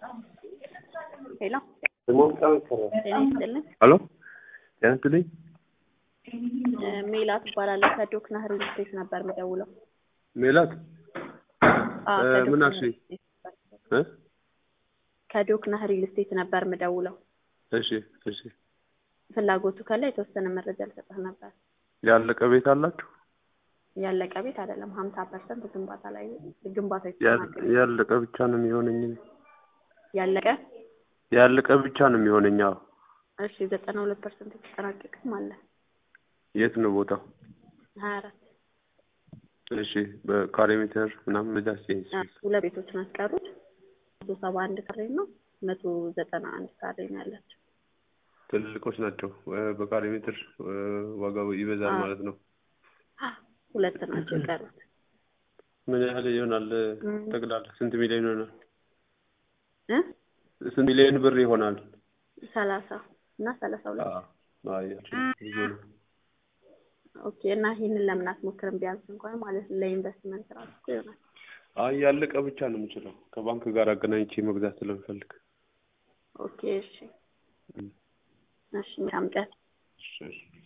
ሄሎ ጤና ይስጥልን። ሄሎ ጤና ይስጥልኝ። እ ሜላት እባላለሁ ከዶክ ናህር ሪል ስቴት ነበር የምደውለው። ሜላት አዎ፣ እ ከዶክ ምን ናህር አልሽኝ? ሪል ስቴት ነበር። እ ከዶክ ናህር ሪል ስቴት ነበር የምደውለው። እሺ እሺ። ፍላጎቱ ካለ የተወሰነ መረጃ ልሰጥህ ነበር። ያለቀ ቤት አላችሁ? ያለቀ ቤት አይደለም፣ ሀምሳ ፐርሰንት ግንባታ ላይ ግንባታ ያል- የተጠናቀቀ ያለቀ ብቻ ነው የሚሆነኝ። እኔ። ያለቀ ያለቀ ብቻ ነው የሚሆነኝ። አዎ። እሺ፣ ዘጠና ሁለት ፐርሰንት የተጠናቀቀም አለ የት ነው ቦታው? ሀያ አራት እሺ። በካሬ ሜትር ምናምን በዛ ሲንስ ሁለት ቤቶች ነው ያስቀሩት። መቶ ሰባ አንድ ካሬ ነው መቶ ዘጠና አንድ ካሬ ነው ያላቸው። ትልልቆች ናቸው። እ በካሬ ሜትር እ ዋጋው ይበዛል አዎ። ማለት ነው። ሁለት ናቸው የቀሩት። ምን ያህል ይሆናል? እም። ጠቅላላ ስንት ሚሊዮን ይሆናል? እ ስንት ሚሊዮን ብር ይሆናል? ሰላሳ እና ሰላሳ ሁለት አዎ። አይ ብዙ ነው። ኦኬ። እና ይህንን ለምን አትሞክርም? ቢያንስ እንኳን ማለት ነው ለኢንቨስትመንት ራሱ እኮ ይሆናል። አይ ያለቀ ብቻ ነው የምችለው። ከባንክ ጋር አገናኝቼ መግዛት ስለምፈልግ። ኦኬ። እሺ፣ እሺ። መልካም ቀን። እሺ፣ እሺ።